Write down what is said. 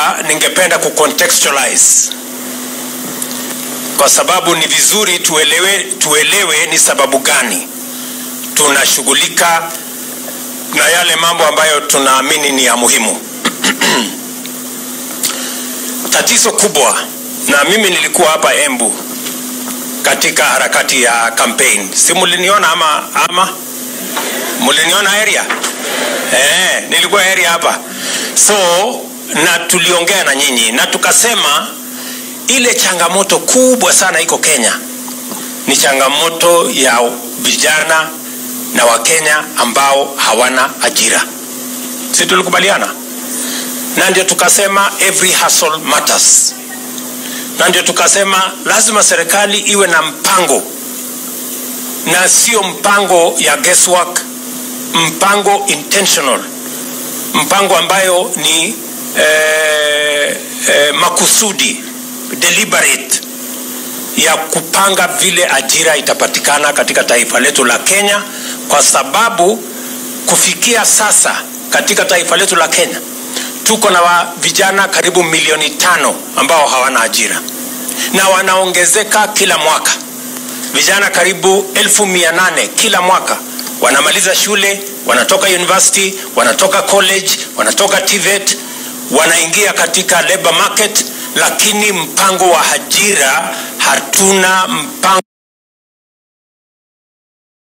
hapa ningependa kucontextualize kwa sababu ni vizuri tuelewe, tuelewe ni sababu gani tunashughulika na yale mambo ambayo tunaamini ni ya muhimu. Tatizo kubwa, na mimi nilikuwa hapa Embu katika harakati ya campaign, si muliniona ama, ama muliniona area eh, nilikuwa area hapa so na tuliongea na nyinyi na tukasema ile changamoto kubwa sana iko Kenya ni changamoto ya vijana na Wakenya ambao hawana ajira, si tulikubaliana? Na ndio tukasema every hustle matters, na ndio tukasema lazima serikali iwe na mpango na sio mpango ya guesswork, mpango intentional, mpango ambayo ni eh, eh, makusudi deliberate ya kupanga vile ajira itapatikana katika taifa letu la Kenya, kwa sababu kufikia sasa katika taifa letu la Kenya tuko na wa vijana karibu milioni tano ambao hawana ajira na wanaongezeka kila mwaka. Vijana karibu elfu mia nane kila mwaka wanamaliza shule, wanatoka university, wanatoka college, wanatoka TVET, wanaingia katika labor market, lakini mpango wa ajira hatuna mpango